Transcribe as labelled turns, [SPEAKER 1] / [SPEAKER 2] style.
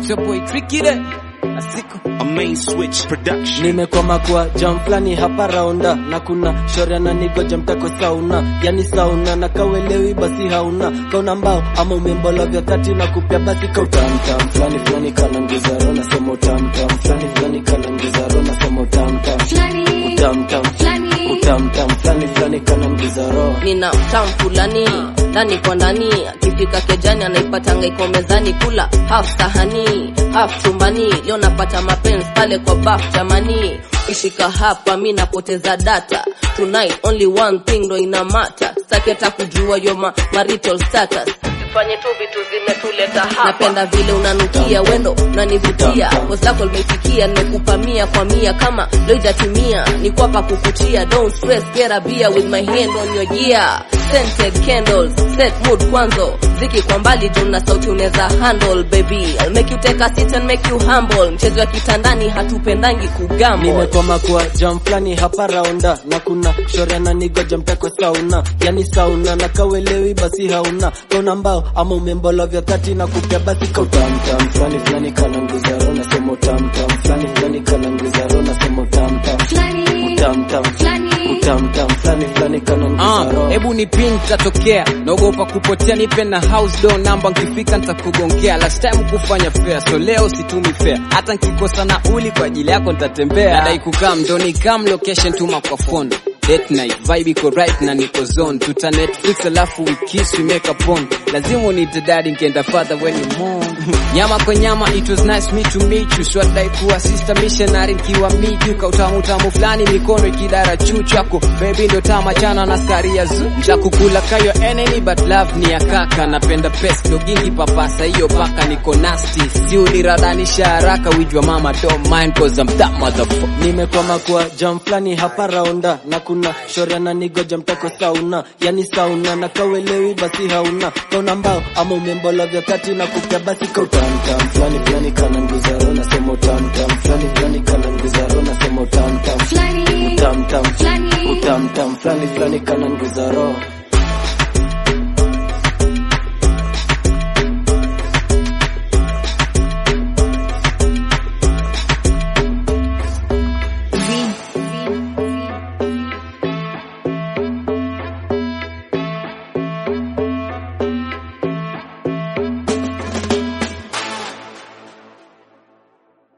[SPEAKER 1] It's your boy Tricky there. Asiko.
[SPEAKER 2] A main switch production.
[SPEAKER 3] nimekwama kwa jam flani hapa raunda na kuna shoria na nigoja mtako sauna yani sauna na kawelewi basi hauna kauna mbao ama umembola vya thati na kupya basi kautamtam flani flani kanangizaro nasema utamtam flani flani kanangizaro nasema utamtam
[SPEAKER 4] Flani,
[SPEAKER 3] utamtam
[SPEAKER 4] flani.
[SPEAKER 3] utamtam flani flani kanangizaro
[SPEAKER 5] nina tam fulani ndani kwa ndani akifika kejani anaipatanga iko mezani kula half sahani half chumbani leo napata mapenzi pale kwa baf jamani ishika hapa mi napoteza data tonight only one thing ndo ina mata staki hata kujua yo ma marital status tufanye tu vitu zimetuleta hapa napenda vile unanukia wendo unanivutia bosi lako limefikia nimekupa mia kwa mia kama loijatimia ni kwapa kukutia don't stress get a beer with my hand on your gear scented candles set mood kwanzo ziki kwa mbali juu na sauti unaweza handle baby I'll make you take a seat and make you humble mchezo wa kitandani hatupendangi kugamble
[SPEAKER 3] nimekwama kwa jam flani hapa raunda na kuna shoria na nigoja mtako sauna yani sauna na kawelewi basi hauna kauna mbao ama umembola vya thati na kupya basi kautamtam flani flani kananguzaro nasema utamtam flani flani kananguzaro nasema utamtam
[SPEAKER 4] Flani,
[SPEAKER 3] utamtam
[SPEAKER 4] flani.
[SPEAKER 3] utamtam flani flani kananguzaro
[SPEAKER 1] Ah, hebu ni pin tatokea naogopa kupotea nipe na house door namba nkifika nitakugongea last time kufanya fair so leo situmi fair hata nkikosa nauli kwa ajili yako nitatembea nadai kukaa mdoni kam location tuma kwa phone date night vibe iko right na niko zone tuta netflix alafu we kiss we make a porn lazima unite daddy nkienda father when you mourn nyama kwa nyama it was nice me to meet you swadai kuwa sister missionary nkiwa miju kautamu tamu fulani mikono ikidara juu chako baby ndo tama chana na skari ya zu ntakukula kayo enemy but love ni ya kaka napenda pes dogingi papasa hiyo paka niko nasty si uniradanisha haraka wijwa mama don't mind cause I'm that motherfucker
[SPEAKER 3] nimekwama kwa jam flani hapa raunda na kuna shoria na nigoja mtako sauna yani sauna na kawelewi basi hauna kauna mbao ama umembola vya thati na kupya basi kautamtam flani flani kananguzaro nasema utamtam flani flani kananguzaro nasema utamtam
[SPEAKER 4] Flani,
[SPEAKER 3] utamtam
[SPEAKER 4] flani.
[SPEAKER 3] utamtam flani flani kananguzaro